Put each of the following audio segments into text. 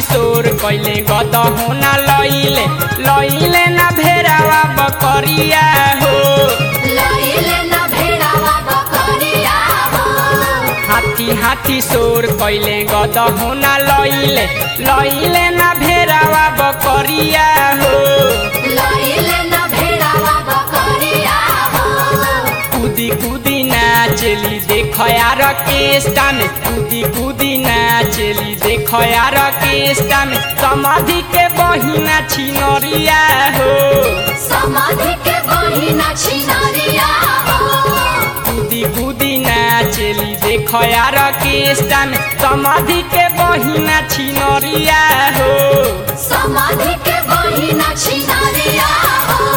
सोर कैले गद होना लैले लैले ना भेरावा बकरिया हो लइले न भेड़ावा बकरिया हो हाथी हाथी सोर कैले गद होना लैले लैले ना भेरावा बकरिया हो लइले न भेड़ावा बकरिया हो कूदी कूदी नाचेली देख यार केष्टा में कूदी कूदी नाचेली देख यार केष्टा में समाधि के बहिना छिनरिया हो समाधि के बहिना छिनरिया हो कूदी कूदी नाचेली देख यार केष्टा में समाधि के बहिना छिनरिया हो समाधि के बहिना छिनरिया हो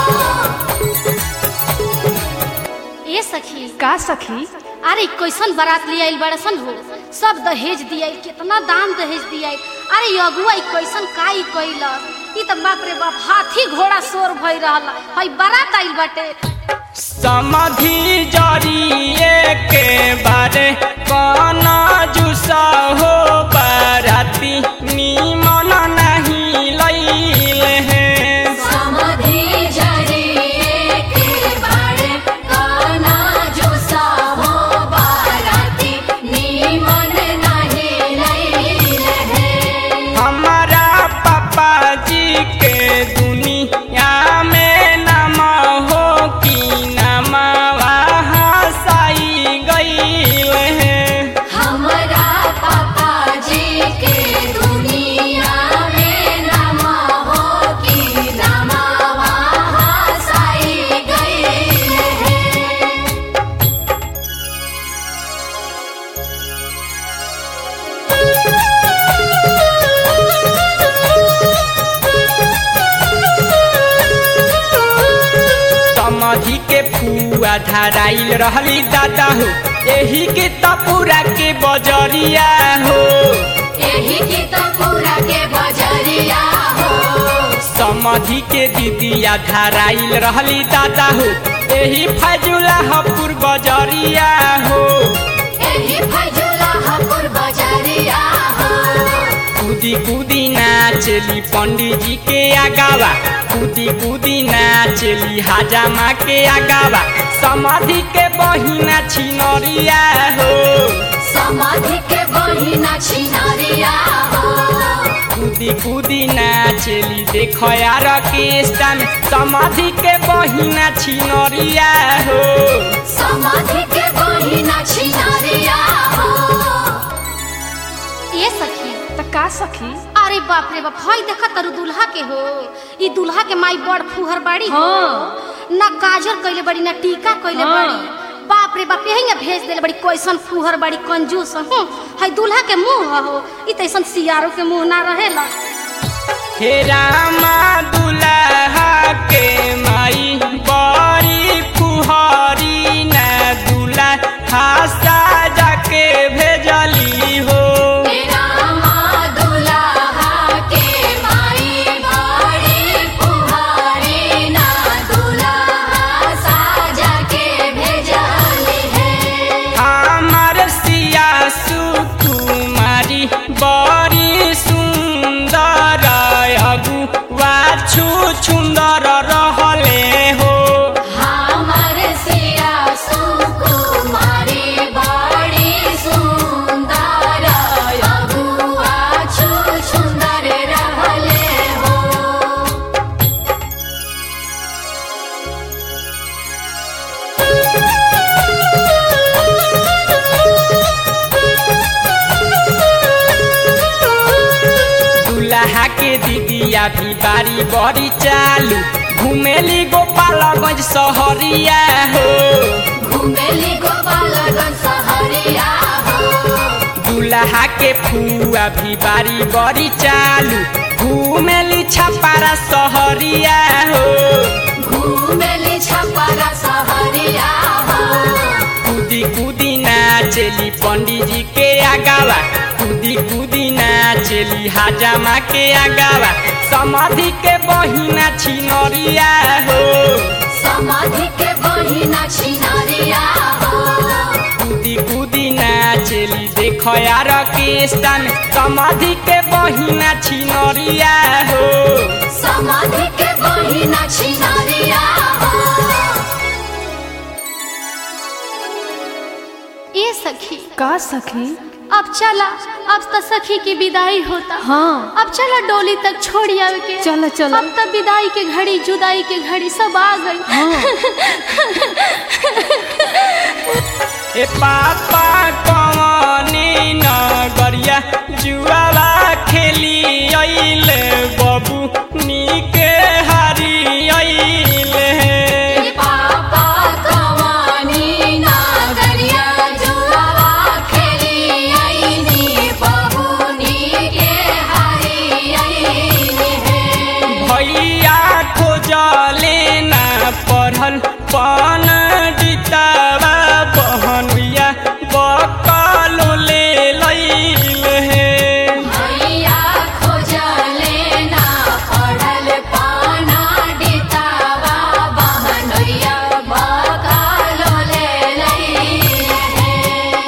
ए सखी का सखी अरे कैसन बारात ले आइल बड़सन हो सब दहेज दिया कितना दाम दहेज दिया अरे ये अगुआ ई कैसन काई कैलस ई त बाप रे बाप हाथी घोड़ा शोर भई रहल हई बारात आइल बाटे समाधि जरिए के बारे कौन जुसा हो बाराती निमन नहीं लैले हैं समाधि जरिए के बारे काना जो हो बाराती नीमन नहीं लैले है हमारा पापा जी के दुनिया में नाम हो कि नाम हसाई गईल है हमरा पापा जी के दुनिया में नमा हो कि नमावा हसाई गई है समाधि के फुआ धराइल रहली दादा हो एही के तपुरा के बजरिया हो यही की तो पूरा के बजरिया हो समाधि के दीदिया धराइल रहली दादा हो एही फजुला हपुर बजरिया हो यही फजुला हपुर बजरिया हो कूदी कूदी नाचली पंडित जी के आगावा कूदी कूदी नाचली हाजामा के आगावा समाधि के बहिना छिनरिया हो समाधि के बहिना छिनरिया हो कूदी कूदी नाचेली देख यार केष्टा में समाधि के बहिना छिनरिया हो समाधि के बहिना छिनरिया हो ए सखी त का सखी अरे बाप रे बाप हई देखा तरु दुल्हा के हो ई दुल्हा के माई बड़ फुहर बाड़ी हो ना काजर कइले बड़ी ना टीका कइले हाँ। बड़ी बाप रे बाप यही भेज देले बड़ी कैसन फुहर बड़ी कंजूस हूँ हई दुल्हा के मुंह हो ई तैसन सियारो के मुंह ना रहेला हे रामा दुल्हा के माई बड़ी फुहरी ना दुल्हा साजा के भेजली हो तेरा माँ दुल्हा के माई बड़ी पुहारी ना दुल्हा साजा के भेजली है हमार सिया सुकुमारी बड़ी सुंदर अगुआ छु सुंदर रहले हो हमर सिया सुकुमारी बड़ी सुंदर अगुआ छु सुंदर रहले हो दुल्हा के दीदिया भी बारी बड़ी चालू घुमेली गोपालगंज सहरिया हो घुमेली गोपालगंज सहरिया हो दुल्हा के फुआ भी बारी बड़ी चालू घुमेली छपारा सहरिया हो घुमेली छपरा सहरिया हो कूदी कूदी नाचेली पंडित जी के आगावा कूदी कूदी नाचेली हाजामा के आगावा समाधि के बहिना छिनरिया हो समाधि के बहिना छिनरिया हो कूदी कूदी नाचेली देख यार रकेस्टा में समाधि के बहिना छिनरिया हो समाधि के बहिना छिनारिया हो ए सखी का सखी अब चला अब तो सखी की विदाई होता हाँ अब चला डोली तक छोड़ आवे के चलो, चलो। अब तो विदाई के घड़ी जुदाई के घड़ी सब आ गई ए पापा कवने नगरिया जुआला खेली अइले बबू नीके हारी अइले पापा कवानी नागरिया जुआवा खेली आईनी बबूनी के हरी आईनी है भैया खोजले ना पढ़ल पन डितावा बहनिया बकलो ले लैले भैया खोजले ना पढ़ल पाना डितावा बहनोइया बकालो ले लई है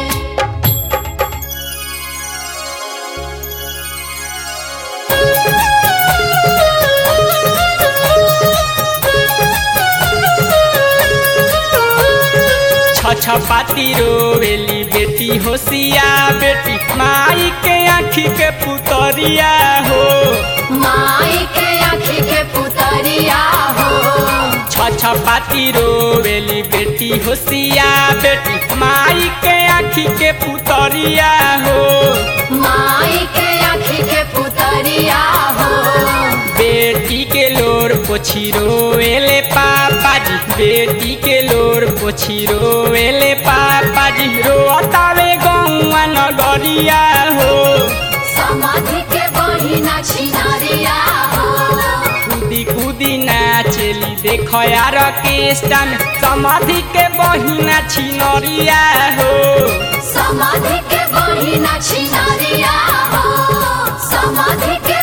छ पाती रोवेली बेटी होशिया बेटी माई के आँखी के पुतरिया हो माई के आँखी के पुतरिया हो छ पाती रोवेली बेटी होशिया बेटी माई के आँखी के पुतरिया हो माई के आँखी के पुतरिया हो बेटी के लोर पोछी रोवेले पापा जी बेटी के लोर पोछी रोवेले पापा जी रोतावे गौआ नगरिया हो समाधि के बहिना छिनारिया हो कूदी कूदी नाचेली देख यार केस्टा में समाधि के बहिना छिनरिया हो समाधि के बहिना छिनारिया हो समाधि के